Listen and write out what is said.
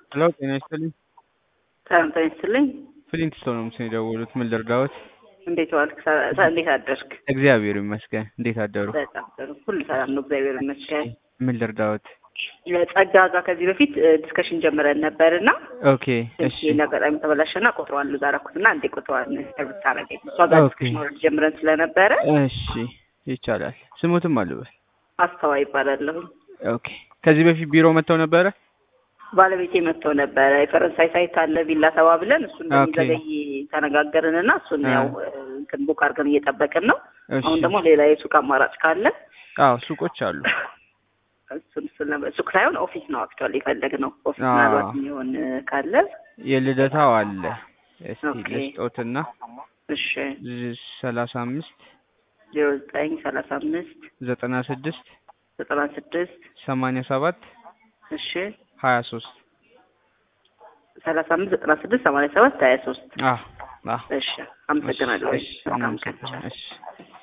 ሄሎ ጤና ይስጥልኝ። ሰላም ጤና ይስጥልኝ። ፍሊንት ስቶን ነው ምስል የደወሉት። ምን ልርዳዎት? እንዴት ዋልክ? ሰ- ሰ- እንዴት አደርክ? እግዚአብሔር ይመስገን። እንዴት አደሩ? በጣም ጥሩ። ሁሉ ሰላም ነው፣ እግዚአብሔር ይመስገን። ምን ልርዳዎት? ጸጋ ጋር ከዚህ በፊት ዲስከሽን ጀምረን ነበር እና ኦኬ እሺ ይህን አጋጣሚ ተበላሸና ቁጥሯን ሉዝ አደረኩትና እንዴ ቁጥሯን ብታረገኝ እሷ ጋር ኦኬ። ዲስከሽን ወርድ ጀምረን ስለነበረ እሺ ይቻላል። ስሙትም አልበል። አስተዋይ ይባላለሁ። ኦኬ ከዚህ በፊት ቢሮ መጥተው ነበረ? ባለቤቴ መጥቶ ነበረ። የፈረንሳይ ሳይት አለ ቪላ ተባብለን እሱ እንደሚዘገይ ተነጋገርንና እሱን አ። ያው እንትን ቡክ አድርገን እየጠበቅን ነው። እሺ አሁን ደግሞ ሌላ የሱቅ አማራጭ ካለ አዎ ሱቆች አሉ። እሱን እሱን ነበር ሱቅ ሳይሆን ኦፊስ ነው አክቹዋሊ የፈለግነው ኦፊስ አዎ። ምናልባት የሚሆን ካለ የልደታው አለ። እስቲ ኦኬ። ልስጦትና እሺ ሰላሳ አምስት ዜሮ ዘጠኝ ሰላሳ አምስት ዘጠና ስድስት ዘጠና ስድስት ሰማንያ ሰባት እሺ ሀያ ሶስት ሰላሳ አምስት ዘጠና ስድስት ሰማንያ ሰባት ሀያ ሶስት አዎ አዎ እሺ አመሰግናለሁ እሺ በጣም ቀን እናመሰግናለን። እሺ